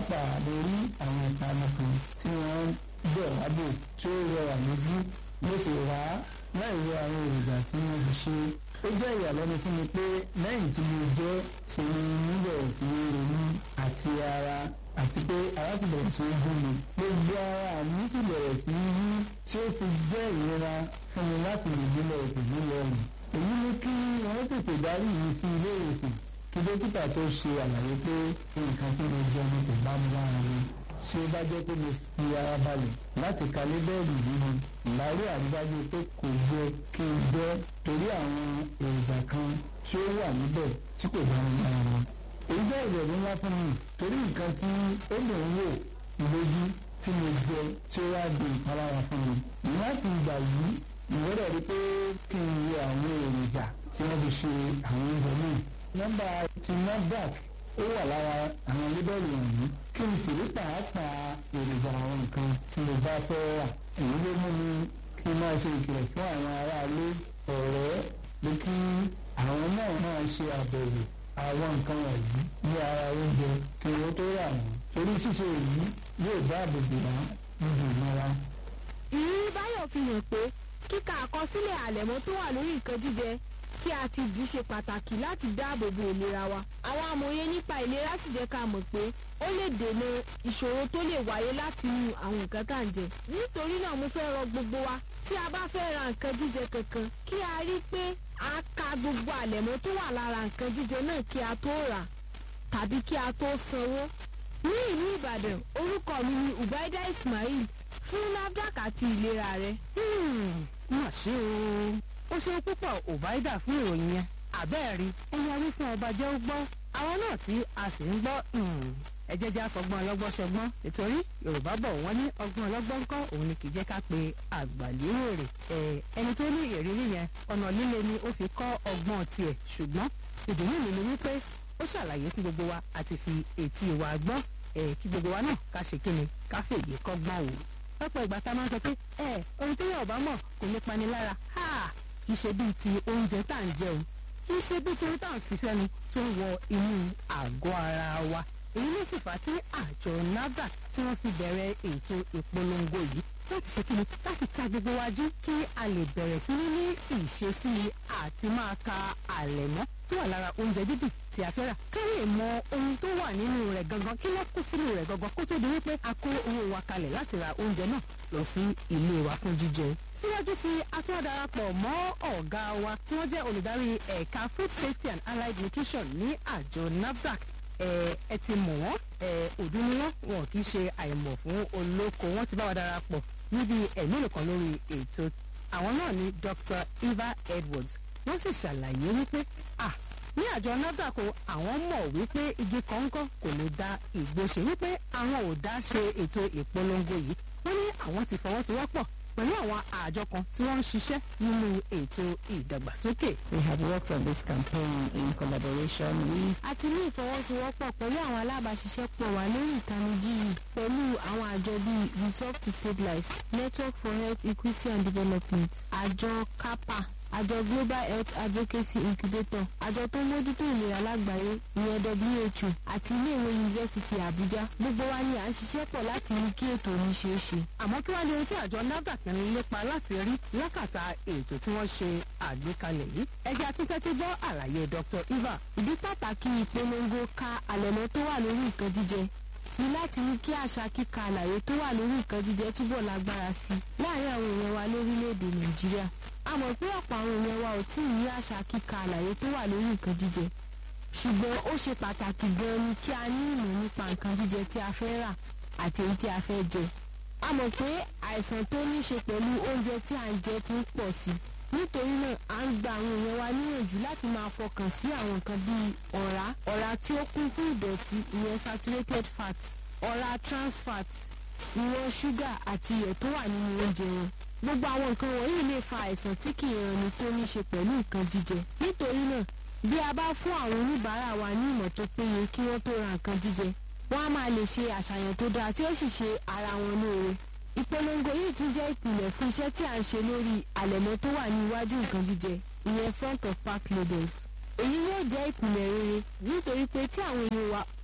pàápàá lórí àwọn ìpanu kan tí wọ́n bẹ̀ wá bò tí ó rẹwà lójú mo sì rà á láì wo àwọn èròjà tí wọ́n fi ṣe ó jẹ́ ìyàlẹ́nu fún mi pé lẹ́yìn tí mo jẹ́ ṣe ni mo bẹ̀rẹ̀ sí í ronú àti ara àti pé ara ti bẹ̀rẹ̀ sí í gún mi gbogbo ara mi sì bẹ̀rẹ̀ sí í yí tí ó fi jẹ́ ìrora fún mi láti lè gbélé ìpèjú lọ́rùn èyí mú kí wọ́n tètè darí mi sí ilé ìwòsàn kí dókítà tó ṣe àlàyé pé nǹkan tí mo jẹ ni kò bá mi lára mi tí ó bá jẹ́ pé mo fi ara balẹ̀ láti ka lébẹ́ẹ̀lì yìí ni ìlárí àrídájú pé kò yẹ kí n jẹ́ torí àwọn èròjà kan tí ó wà níbẹ̀ tí kò bá mi lára mi. èyí jẹ́ ìrẹ̀lú ńlá fún mi torí nǹkan tí ó lè ń wò lójú tí mo jẹ tí ó wá di ìpalára fún mi. láti ìgbà yìí ìwọ́dọ̀ rí pé kí n wo àwọn èròjà tí wọ́n fi ṣe àwọn oúnjẹ náà. nọ́mbà ti NAFDAC ó wà lára àwọn lébẹ́lì wọ̀nyí kí n sì rí pàápàá èròjà àwọn nǹkan tí mo bá fẹ́ rà èyí ló mú mi kí n máa ṣe ìkìlọ̀ fún àwọn aráalé ọ̀rẹ́ pé kí àwọn náà máa ṣe àbẹ̀wò àwọn nǹkan wọ̀nyí ní ara oúnjẹ kí owó tó rà wọ́n torí ṣíṣe èyí yóò dáàbò bò wá níbi ìnira. ìrírí báyọ̀ fi hàn pé kíka àkọsílẹ̀ àlẹ̀mọ́ tó wà lórí nǹkan jíjẹ tí a ti dì í ṣe pàtàkì láti dáàbò bo ìlera wa. àwọn amòye nípa ìlera sì jẹ́ ká mọ̀ pé ó lè dènà ìṣòro tó lè wáyé láti inú àwọn nǹkan tá à ń jẹ. nítorí náà mo fẹ́ rọ gbogbo wa tí a bá fẹ́ ra nǹkan jíjẹ kankan kí a rí pé a ka gbogbo àlẹ̀mọ́ tó wà lára nǹkan jíjẹ náà kí a tó rà tàbí kí a tó sanwó. ní ìlú ìbàdàn orúkọ mi ni ubaida ismail fún nafdac àti ìlera rẹ. má ṣe o ó ṣeun púpọ̀ òbáìdà fún ìròyìn yẹn àbẹ́ẹ̀rí ẹni a wí fún ọba jẹ́ ó gbọ́ àwọn náà tí a sì ń gbọ́ ẹ jẹ́ jẹ́ àfọgbọ́n ọlọ́gbọ́n ṣọgbọ́n nítorí yorùbá bọ̀ wọ́n ní ọgbọ́n ọlọ́gbọ́n ńkọ́ òun ni kì í jẹ́ ká pe àgbàlérèrè ẹni tó ní ìrírí yẹn ọ̀nà líle ni ó fi kọ́ ọgbọ́n tiẹ̀ ṣùgbọ́n ìdùnnú mi ni wípé ó ṣàlàyé fún gbogbo wa àti fi etí wa gbọ́ kí gbogbo wa náà ká ṣe kíni ká fèyí kọ́gbọ́n wò lọ́pọ̀ ìgbà tá a máa ń sọ pé ẹ ohun tó yẹ ọ̀bá mọ̀ kò ní pani lára kì í ṣe bíi ti oúnjẹ tá à ń jẹun kì í ṣe bíi torí tá à ń fi sẹ́nu tó ń wọ inú àgọ́ ara wa èyí ló sì fà á tí àjọ NAFDAC tí wọ́n fi bẹ̀rẹ̀ ètò ìpolongo yìí láti ṣe kíni láti ta gbogbo wa jí kí a lè bẹ̀rẹ̀ sí ní ní ìṣesí àti máa ka àlẹ̀mọ́ tó wà lára oúnjẹ dídì tí a fẹ́ rà ká lè mọ ohun tó wà nínú rẹ̀ gangan kí ló kó sínú rẹ̀ gangan kó tó di wípé a kó owó wa kalẹ̀ láti ra oúnjẹ náà lọ sí ilé wa fún jíjẹ. síwájú sí a tún wá darapọ̀ mọ́ ọ̀gá wa tí wọ́n jẹ́ olùdarí ẹ̀ka food safety and allied nutrition ní àjọ NAFDAC ẹ ti mọ̀ wọ́n ọdún ni wọ́n wọn kì í ṣe àìmọ̀ fún olóko wọ́n ti bá wa darapọ̀ níbi ẹ̀mí nìkan lórí ètò àwọn náà ni Dr. Eva Edwards wọ́n sì ṣàlàyé wípé ah ní àjọ NAFDAC àwọn mọ̀ wípé igi kọ̀ọ̀kan kò lè da ìgbó ṣe wípé àwọn ò dá ṣe ètò ìpolongo yìí wọ́n ní àwọn ti fọwọ́sowọ́pọ̀ pẹ̀lú àwọn àjọ kan tí wọ́n ń ṣiṣẹ́ nínú ètò ìdàgbàsókè. We have worked on this campaign in collaboration with. a ti ní ìfọwọ́sowọ́pọ̀ pẹ̀lú àwọn alábàáṣiṣẹ́pọ̀ wa lórí ìtanijí yìí pẹ̀lú àwọn àjọ bíi resolve to save lives network for health equity and development àjọ CAPA àjọ global health advocacy incubator àjọ tó ń mójútó ìlera lágbàáyé ìyẹn who àti iléèwé yunifásitì àbújá gbogbo wa ni à ń ṣiṣẹ́ pọ̀ láti rí kí ètò yìí ṣeé ṣe. àmọ́ kí wàá ní ohun tí àjọ NAFDAC ń lépa láti rí lákàtà ètò tí wọ́n ṣe àgbékalẹ̀ yìí. ẹgbẹ́ atúntẹ́tí gbọ́ àlàyé Dr. Eva. ìdí pàtàkì ìpolongo ka àlẹ̀mọ́ tó wà lórí nǹkan jíjẹ ni láti ní kí àṣà kíka àlàyé tó wà lórí nǹkan jíjẹ túbọ̀ lágbára sí i láàárín àwọn èèyàn wa lórílẹ̀‐èdè nàìjíríà a mọ̀ pé ọ̀pọ̀ àwọn èèyàn wa ò tí ì ní àṣà kíka àlàyé tó wà lórí nǹkan jíjẹ ṣùgbọ́n ó ṣe pàtàkì gan ni kí a ní ìmọ̀ nípa nǹkan jíjẹ tí a fẹ́ rà àti èyí tí a fẹ́ jẹ a mọ̀ pé àìsàn tó ní ṣe pẹ̀lú oúnjẹ tí à ń jẹ ti ń pọ̀ sí nítorí náà à ń gba àwọn èèyàn wa níyànjú láti máa fọkàn sí àwọn nǹkan bíi ọ̀rá ọ̀rá tí ó kún fún ìdọ̀tí ìyẹn saturated fat ọ̀rá trans fat ìwọ̀n ṣúgà àti iyọ̀ tó wà nínú oúnjẹ wọn gbogbo àwọn nǹkan wọ̀nyí lè fa àìsàn tí kì í ranni tó ní ṣe pẹ̀lú nǹkan jíjẹ nítorí náà bí a bá fún àwọn oníbàárà wa ní ìmọ̀ tó péye kí wọ́n tó ra nǹkan jíjẹ wọ́n á máa lè ṣe àṣàyàn tó dáa tí ó sì ṣe ara wọn lóore ìpolongo yìí tún jẹ́ ìpìlẹ̀ fún iṣẹ́ tí à ń ṣe lórí àlẹ̀mọ́ tó wà ní iwájú nǹkan jíjẹ ìyẹn front of pack labels èyí yóò jẹ́ ìpìlẹ̀ rere nítorí pé tí àwọn èèyàn wa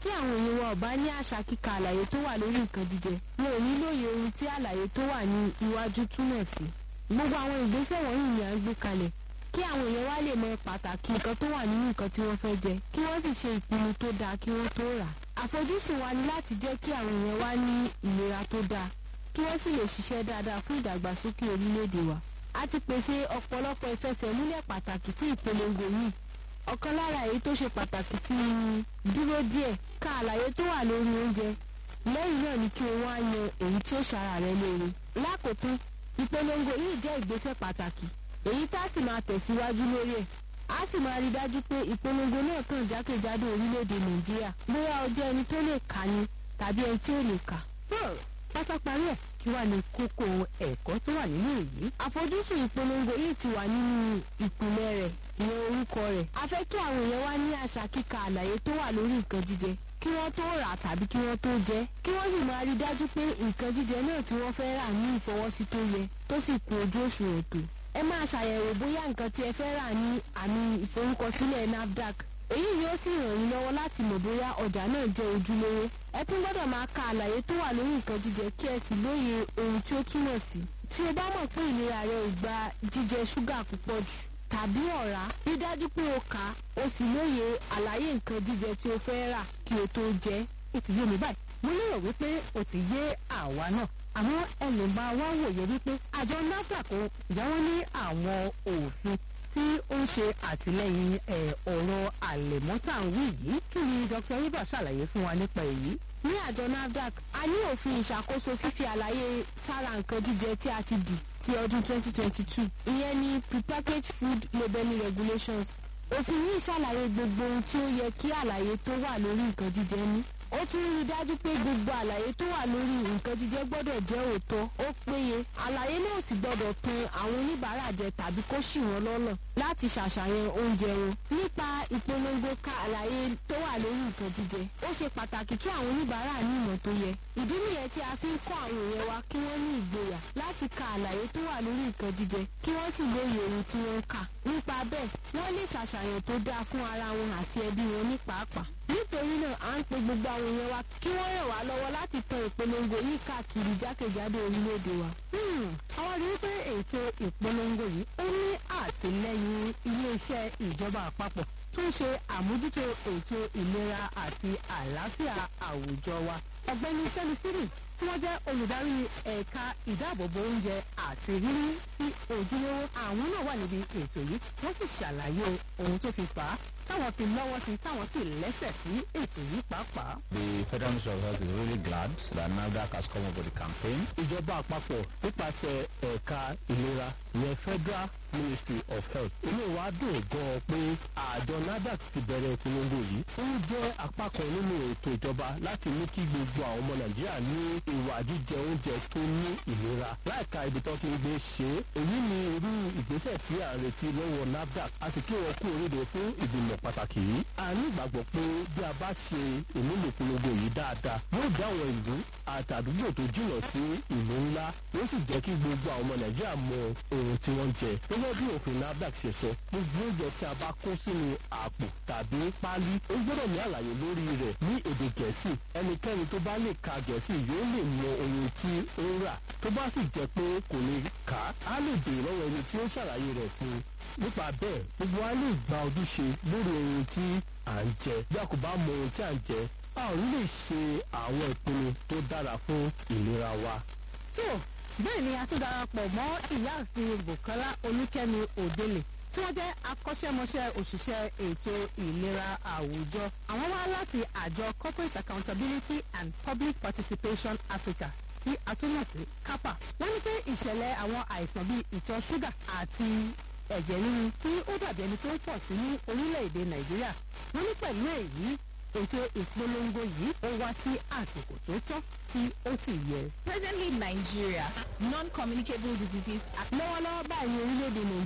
tí àwọn èèyàn wa ò bá ní àṣà kíka àlàyé tó wà lórí nǹkan jíjẹ wọn ò ní lóye ohun tí àlàyé tó wà ní iwájú túmọ̀ sí gbogbo àwọn ìgbésẹ̀ wọ̀nyí ni à ń gbé kalẹ̀ kí àwọn èèyàn wá lè mọ pàtàkì nǹkan tó wà nínú nǹkan tí wọ́n fẹ́ jẹ kí wọ́n sì ṣe ìpinnu tó dáa kí wọ́n tó rà á àfojúsùn wa ni láti jẹ́ kí àwọn èèyàn wá ní ìlera tó dáa kí wọ́n sì lè ṣiṣẹ́ dáadáa fún ìdàgbàsókè orílẹ̀-èdè wa a ti pèsè ọ̀pọ̀lọpọ̀ ìfẹsẹ̀múlẹ̀ pàtàkì fún ìpolongo yìí ọ̀kan lára èyí tó ṣe pàtàkì sí i ni dúró díẹ̀ ka àlàyé tó wà lórí oúnjẹ lẹ́yìn náà ni kí o wá yan èyí tí ó ṣara rẹ lóore lákòótán ìpolongo yìí jẹ́ ìgbésẹ̀ pàtàkì èyí tá a sì máa tẹ̀síwájú lórí ẹ̀ a sì máa rí dájú pé ìpolongo náà kàn jákèjádò orílẹ̀-èdè nàìjíríà bóyá o jẹ́ ẹni tó lè kà ni tàbí ẹni tí ò lè kà. tó pátá parí ẹ̀ kí wàá ní kókó ẹ̀kọ́ tó wà nínú èyí. àfojúsùn ìpolongo yìí ti wà nínú ìpìlẹ̀ rẹ̀ ìyẹn orúkọ rẹ̀ a fẹ́ kí àwọn èèyàn wá ní àṣà kíka àlàyé tó wà lórí nǹkan jíjẹ kí wọ́n tó rà á tàbí kí wọ́n tó jẹ kí wọ́n sì máa rí dájú pé nǹkan jíjẹ náà tí wọ́n fẹ́ rà ní ìfọwọ́sí tó yẹ tó sì kún ojú òṣùwọ̀n tó ẹ máa ṣàyẹ̀wò bóyá nǹkan tí ẹ fẹ́ rà ní àmì ìforúkọsílẹ̀ nafdac èyí yóò sì ràn yín lọ́wọ́ láti mọ̀ bóyá ọjà náà jẹ́ ojúlówó ẹ tún gbọ́dọ̀ máa ka àlàyé tó wà lórí nǹkan jíjẹ kí ẹ sì lóye ohun tí ó túmọ̀ sí tí o bá mọ̀ pé ìlera rẹ ò gba jíjẹ ṣúgà púpọ̀ jù tàbí ọ̀rá rí dájú pé o kà á o sì lóye àlàyé nǹkan jíjẹ tí o fẹ́ rà kí o tó jẹ ẹ́. ó ti yé mi báyìí mo lérò wípé ó ti yé àwa náà àwọn ẹlòmíà wá wòye wípé àjọ nafdac kò jáwọ́ ní àwọn òfin tí ó ń ṣe àtìlẹyìn ẹ̀ ọ̀rọ̀ àlẹ̀mọ́tàwí yìí kí ni dr iba ṣàlàyé fún wa nípa èyí. ní àjọ nafdac a ní òfin ìṣàkóso fífi àlàyé sára nǹkan jíjẹ tí a ti dì ti ọdún 2022 ìyẹn ni prepackaged food labelling regulations òfin yìí ṣàlàyé gbogbo ohun tí ó yẹ kí àlàyé tó wà lórí nǹkan jíjẹ ní ó tún rí i dájú pé gbogbo àlàyé tó wà lórí nǹkan jíjẹ gbọ́dọ̀ jẹ́ òótọ́ ó péye àlàyé náà sì gbọ́dọ̀ tan àwọn oníbàárà jẹ tàbí kó ṣì wọ́n lọ́nà láti ṣàṣàyàn oúnjẹ wọn nípa ìpolongo ka àlàyé tó wà lórí nǹkan jíjẹ ó ṣe pàtàkì kí àwọn oníbàárà ní ìmọ̀ tó yẹ ìdí nìyẹn tí a fi ń kọ́ àwọn èèyàn wa kí wọ́n ní ìgboyà láti ka àlàyé tó wà lórí nǹkan jíjẹ kí wọ́n sì lóye ohun tí wọ́n ń kà nípa bẹ́ẹ̀ wọ́n lè ṣàṣàyàn tó dáa fún ara wọn àti ẹbí wọn ní pàápàá nítorí náà à ń pe gbogbo àwọn èèyàn wa kí wọ́n ràn wá lọ́wọ́ láti tan ìpolongo yìí káàkiri jákèjádò orílẹ̀-èdè wa. àwọn rí i pé ètò ìpolongo yìí ó ní àtìlẹyìn iléeṣẹ́ ìjọba àpapọ̀ tó ń ṣe àmójútó ètò ìlera àti àlàáfíà àwùjọ wa. ọ̀gbẹ́ni fẹ́mi sírì tí wọ́n jẹ́ olùdarí ẹ̀ka ìdáàbòbò oúnjẹ àti rírí sí ojúlówó àwọn náà wà níbi ètò yìí wọ́n sì ṣàlàyé ohun tó fi fà á táwọn fi lọ́wọ́ sí táwọn sì lẹ́sẹ̀ sí ètò yìí pàápàá. The Federal Ministry of Health is really glad that NAFDAC has come up with the campaign. ìjọba àpapọ̀ nípasẹ̀ ẹ̀ka ìlera ìyẹn federal ministry of health inú wa dùn gan-an pé àjọ nafdac ti bẹ̀rẹ̀ ìpolongo yìí ó jẹ́ apá kan nínú ètò ìjọba láti mú kí gbogbo àwọn ọmọ nàìjíríà ní ìwà jíjẹ oúnjẹ tó ní ìlera láìka ibi tó ti ń gbé ṣe é èyí ni irú ìgbésẹ̀ tí à ń retí lọ́wọ́ nafdac a sì kí wọn kú oríire fún ìgbìmọ̀ pàtàkì yìí a ní ìgbàgbọ́ pé bí a bá ṣe ìmúlò ìpolongo yìí dáadáa yóò dá àwọn ìlú àtàdúgbò tó jìnnà sí ìlú ńlá yóò sì jẹ́ kí gbogbo àwọn ọmọ nàìjíríà mọ ohun tí wọ́n ń jẹ gẹ́gẹ́ bí òfin nafdac ṣe sọ gbogbo oúnjẹ tí a bá kó sínú àpò tàbí páálí ó gbọ́dọ̀ ní àlàyé lórí rẹ̀ ní èdè gẹ̀ẹ́sì ẹnikẹ́ni tó bá lè ka gẹ̀ẹ́sì yóò lè mọ ohun tí ó ń rà tó bá sì jẹ́ pé kò lè kà á á lè béèrè lọ́wọ́ ẹni tí ó ṣàlàyé rẹ̀ fún un nípa bẹ́ẹ̀ gbogbo wa lè gba ojúṣe lórí ohun tí à ń jẹ bí a kò bá mọ ohun tí à ń jẹ a ò ní lè ṣe àwọn ìpinnu tó dára fún ìlera wa. tó bẹ́ẹ̀ ni a tún darapọ̀ mọ́ ìyáàfin bukola olúkẹ́mi òdele tí wọ́n jẹ́ akọ́ṣẹ́mọṣẹ́ òṣìṣẹ́ ètò ìlera àwùjọ àwọn wá láti àjọ corporate accountability and public participation africa tí a tún mọ̀ sí capa wọ́n ní pé ìṣẹ̀lẹ̀ àwọn àìsàn bíi ìtọ̀ ṣúgà àti ẹ̀jẹ̀ ríru tí ó dàbí ẹni tó ń pọ̀ sí ní orílẹ̀-èdè nàìjíríà wọ́n ní pẹ̀lú èyí ètò ìpolongo yìí ó wá sí àsìkò tó tọ́ tí ó sì yẹ. Presently in Nigeria, non-communicable diseases are lọ́wọ́lọ́wọ́ báyìí ní orílẹ̀-èdè nàìjíríà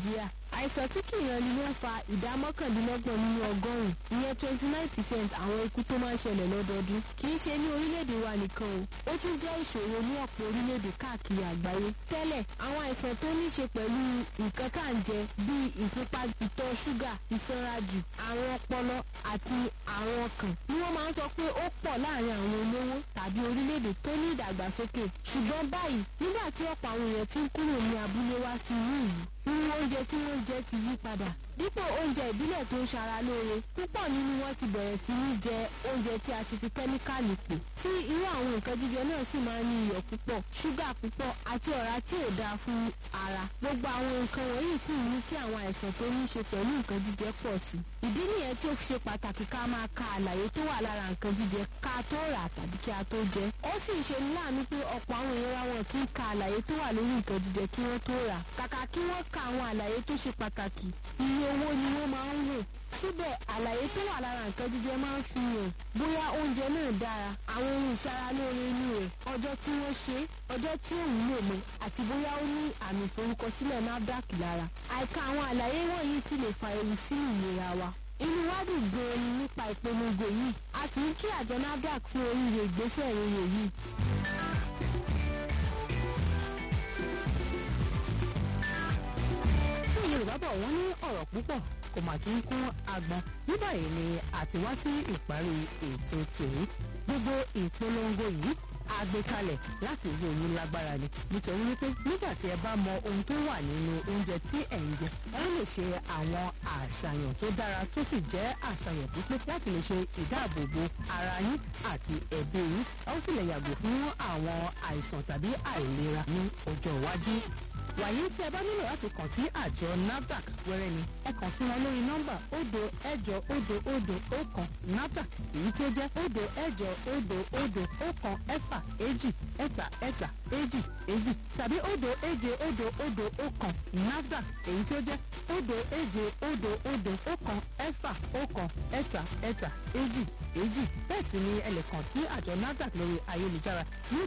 àìsàn tí kì í ranni ló ń fa ìdá mọ́kàndínlọ́gbọ̀n nínú ọgọ́rùn-ún ìyẹn twenty nine percent àwọn ikú tó máa ń ṣẹlẹ̀ lọ́dọọdún kì í ṣe ní orílẹ̀-èdè wa nìkan o ó tún jẹ́ ìṣòro ní ọ̀pọ̀ orílẹ̀-èdè káàkiri àgbáyé tẹ́lẹ̀ àwọn àìsàn tó ní ṣe pẹ̀lú nǹkan tá à ń jẹ bíi ìfúnpá ìtọ̀ ṣúgà ìsanrajù àrùn ọpọlọ àti àrùn ọkàn ni wọ́n máa ń sọ pé ó pọ̀ láàrin àwọn olówó tàbí orílẹ̀-èdè tó ní ìdàgbàsókè ṣùgbọ́n báyìí nígbà tí ọ̀pọ̀ àwọn èèyàn ti ń kúrò ní abúlé wá sí inú ìlú irú oúnjẹ tí wọ́n ń jẹ ti yí padà dípò oúnjẹ ìbílẹ̀ tó ń ṣara lóore púpọ̀ nínú wọn ti bẹ̀rẹ̀ sí ní jẹ oúnjẹ tí a ti fi kẹ́míkàlì pò tí irú àwọn nǹkan jíjẹ náà sì máa ń ní iyọ̀ púpọ̀ ṣúgà púpọ̀ àti ọ̀rá tí ò dáa fún ara gbogbo àwọn nǹkan wọ̀nyí sì ń mú kí àwọn àìsàn tó ní í ṣe pẹ̀lú nǹkan jíjẹ pọ̀ sí ìdí nìyẹn tí ó fi ṣe pàtàkì ká máa ka àlàyé tó wà lára nǹkan jíjẹ ká tó rà tàbí kí a tó jẹ ó sì ń ṣe ní láàánú pé ọ̀pọ̀ àwọn èèyàn wa wọn kì í ka àlàyé tó wà lórí nǹkan jíjẹ kí wọ́n tó rà kàkà kí wọ́n ka àwọn àlàyé tó ṣe pàtàkì iye owó ni wọ́n máa ń wò síbẹ̀ àlàyé tó wà lára nǹkan jíjẹ máa ń fi hàn bóyá oúnjẹ náà dára àwọn ohun ìṣaralóore inú rẹ̀ ọjọ́ tí wọ́n ṣe ọjọ́ tí ò wúlò mọ́ àti bóyá ó ní àmì ìforúkọsílẹ̀ NAFDAC lára àìka àwọn àlàyé wọ̀nyí sì lè fa ewu sínú ìlera wa inú wa dùn gan-an ni nípa ìpolongo yìí a sì ń kí àjọ NAFDAC fún oríire ìgbésẹ̀ rere yìí. fún yorùbá bọ̀ wọ́n ní ọ̀rọ̀ púpọ̀ kò mà kí ń kún agbọn ní báyìí ni àti wá sí ìparí ètò tòní gbogbo ìpolongo yìí àgbékalẹ̀ láti ìwé òyìn lágbára ni nítorí wípé nígbà tí ẹ bá mọ ohun tó wà nínú oúnjẹ tí ẹ̀ ń jẹ ẹ lè ṣe àwọn àṣàyàn tó dára tó sì jẹ́ àṣàyàn pípé láti lè ṣe ìdáàbòbò ara yín àti ẹbí yín ẹ ó sì lè yàgò fún àwọn àìsàn tàbí àìlera ní ọjọ́ iwájú wàyí tí ẹ bá nílò láti kàn sí àjọ NAFDAC wẹ́rẹ́ ni ẹ kàn sí wọn lórí nọ́mbà òdo ẹ̀jọ òdo òdo ọ̀kan NAFDAC èyí tí ó jẹ́ òdo ẹ̀jọ òdo òdo ọ̀kan ẹ̀fà èjì ẹ̀ta ẹ̀ta èjì èjì tàbí òdo èje òdo òdo ọ̀kan NAFDAC èyí tí ó jẹ́ òdo èje òdo òdo ọ̀kan ẹ̀fà ọ̀kan ẹ̀ta ẹ̀ta èjì èjì bẹ́ẹ̀ sì ni ẹ lè kàn sí àjọ NAFDAC lórí ayélujára ní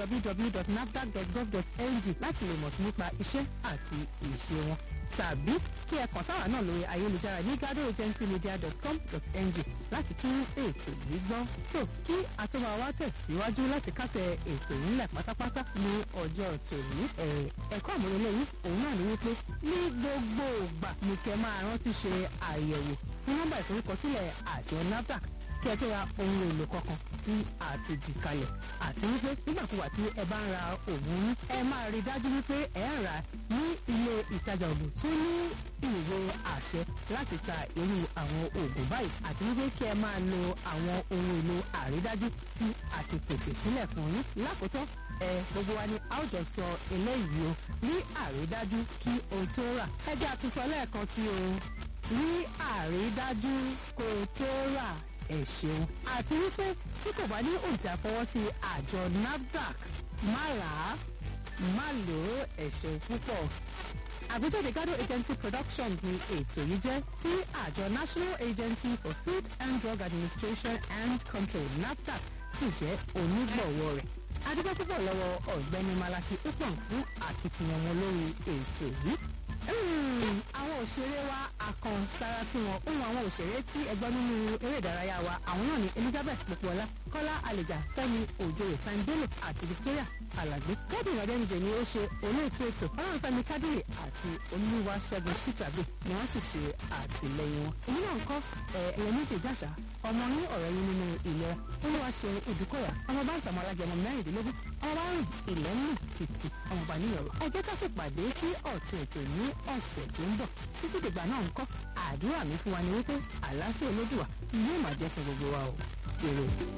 www.nafdac.gov.ng láti lè mọ̀ sí nípa iṣẹ́ àti ìṣe wọn tàbí kí ẹ kàn sáwà náà lórí ayélujára ní gadoagencymedia.com.ng láti tún ètò yìí gbọ́. tó kí àtúmọ̀ wa tẹ̀síwájú láti kásẹ̀ ètò yìí ńlẹ̀ pátápátá ní ọjọ́ tòní. ẹ̀kọ́ àmúrelé yìí òun náà ní wípé ní gbogbo ìgbà ní kẹ́ máa rántí ṣe àyẹ̀wò fún nọ́mbà ìforúkọsílẹ̀ àjọ NAFDAC kí ẹ tó ra ohun èlò kankan tí a ti dì kalẹ̀ àti wípé nígbàkúwà tí ẹ bá ń ra òògùn yín ẹ máa rí dájú wípé ẹ ń rà ní ilé ìtajà òògùn tó ní ìwé àṣẹ láti ta irú àwọn òògùn báyìí àti wípé kí ẹ máa lo àwọn ohun èlò àrídájú tí a ti pèsè sílẹ̀ fún yín lákòótọ́ ẹ gbogbo wa ni a ó jọ sọ eléyìí o ní àrídájú kí o tó rà ẹ jẹ́ àtúnṣọ lẹ́ẹ̀kan sí o ní àrídájú kó o tó rà ẹ ṣeun. àti wípé tí kò bá ní òǹtẹ̀ àfọwọ́sí àjọ NAFDAC má rà á má lò ó ẹ ṣeun púpọ̀. àgbéjáde Gado Agency Productions ni ètò yìí jẹ́ tí àjọ National Agency for Food and Drug Administration and Control NAFDAC sì jẹ́ onígbọ̀wọ́ rẹ̀. adúgbò púpọ̀ lọ́wọ́ ọ̀gbẹ́ni Malaki Upon fún akitiyan wọn lórí ètò yìí àwọn òṣèré wa àkàn sára sí wọn ohun àwọn òṣèré tí ẹgbọ́n nínú eré ìdárayá wa àwọn náà ni Elizabeth Popoola Kọ́lá Àlèjà Fẹ́mi Òjòyè Time Bello àti Victoria Alàgbé Kẹ́dùn Adẹ́nijẹ ni ó ṣe olóòtú ètò Ọlọ́runfẹ́mi Kádìrì àti Olúwa Ṣẹ́gun Ṣítàbí ni wọ́n sì ṣe àtìlẹ́yìn wọn. èyí náà ń kọ́ ẹ̀yẹ méjì jàṣà ọmọ ní ọ̀rẹ́ yín nínú ìlera Olúwa ṣe Ìdúkọ̀yà ọmọ bá ń tàmọ́ alájẹmọ mẹ́rìndínlógún ọmọ bá rìn ilẹ̀ ń rìn títì ọmọ bá níyọ̀rọ̀ ẹ jẹ́ ká fìpàdé sí ọ̀tún ètò ní ọ̀sẹ̀ tó ń bọ̀ títí dìgbà náà ń kọ́ àdúrà mi fún wa ni wípé àlàáfíà olódùwà yóò máa jẹ́ fún gbogbo wa o. èrè.